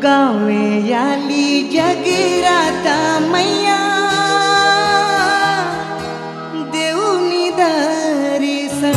गावे याली जगराता मैया देऊनी दर्शन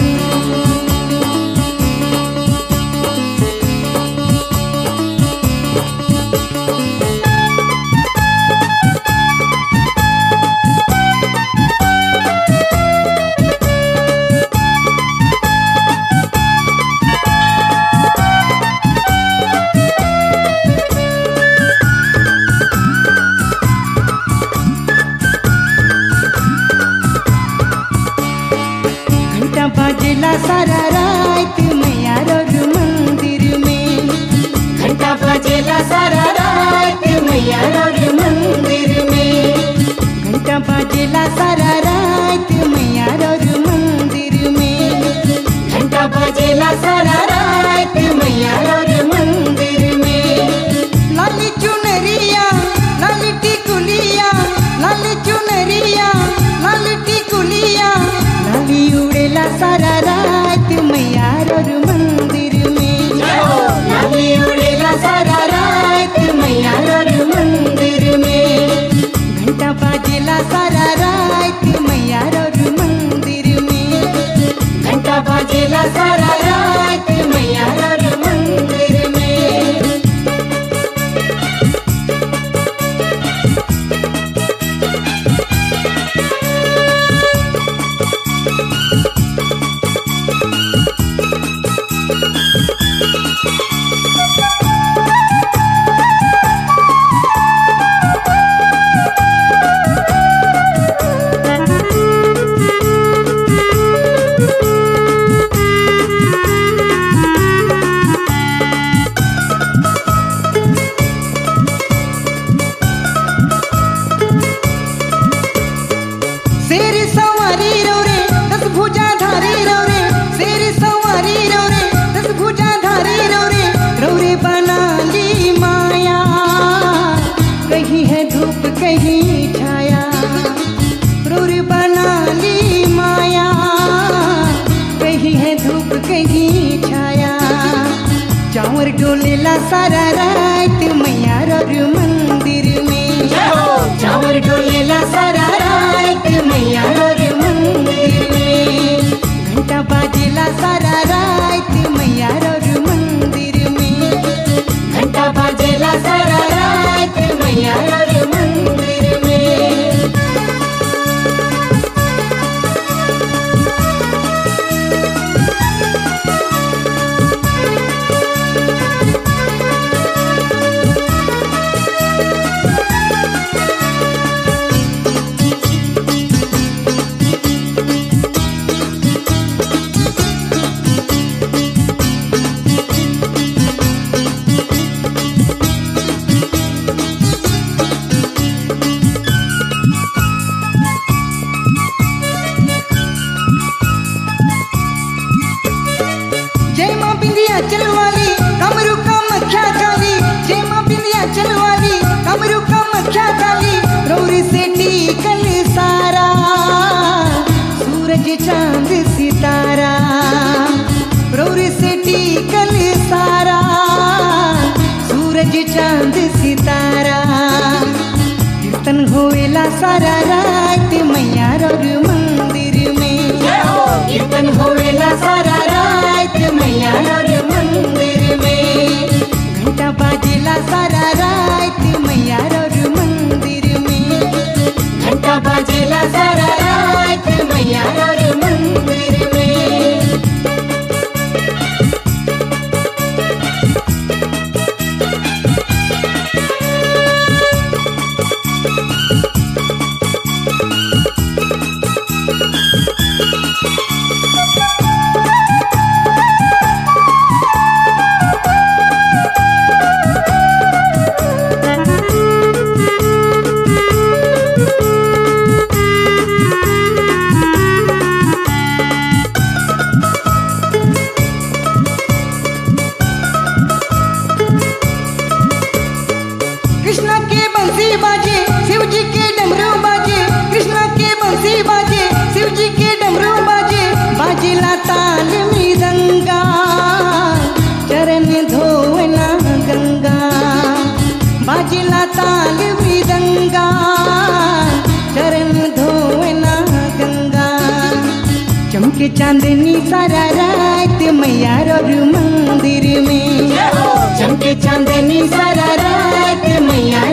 घंटा बाजेला सारा रात मैया रोज मंदिर में घंटा बाजेला सारा रात मैया रोज मंदिर में घंटा बाजेला सारा रात मैया रोज मंदिर में घंटा बाजेला सारा रात मैया रोज मंदिर में लाली चुनरिया लाली टिकुलिया लाली चुनरिया लाली टिकुलिया लाली उड़ेला सारा रात मैया रोज मंदिर में लाली उड़ेला सारा रात मैया रोज मंदिर में घंटा बाजेला सारा रात मैया रोज मंदिर में घंटा बाजेला सारा रात मैया रोज मंदिर में शेर सवारी रो रे दस भुजा धारी रो रे शेर सवारी रो रे दस भुजा धारी रो रे रो रे बना ली माया कहीं है धूप कहीं छाया रो रे बना ली माया कहीं है धूप कहीं छाया चावर डोलेला सारा रात मैया रोज मंदिर में चावर डोलेला सारा रात मैया रोज मंदिर में घंटा बाजेला सारा रात मैया रोज मंदिर में घंटा बाजेला सारा रात मैया रोज मंदिर में जय माँ बिंदिया चलवाली कमरू कम ख्या काली जय माँ बिंदिया चलवाली कमरू कम ख्या काली रौरी से टीकल सारा सूरज चांद सितारा रौरी से टीकल सारा सूरज चांद सितारा कीर्तन होएला सारा रात मैया रोज मंदिर में कीर्तन होएला सारा रात मैया रोज मंदिर में घंटा बाजेला सारा रात मैया रोज मंदिर में घंटा बाजेला सारा रात मैया रोज मंदिर में बाजिला ताल मृदंगा चरण धोवना गंगा चमके चांदनी सारा रात मैया रघु मंदिर में चमके चांदनी सारा रात मैया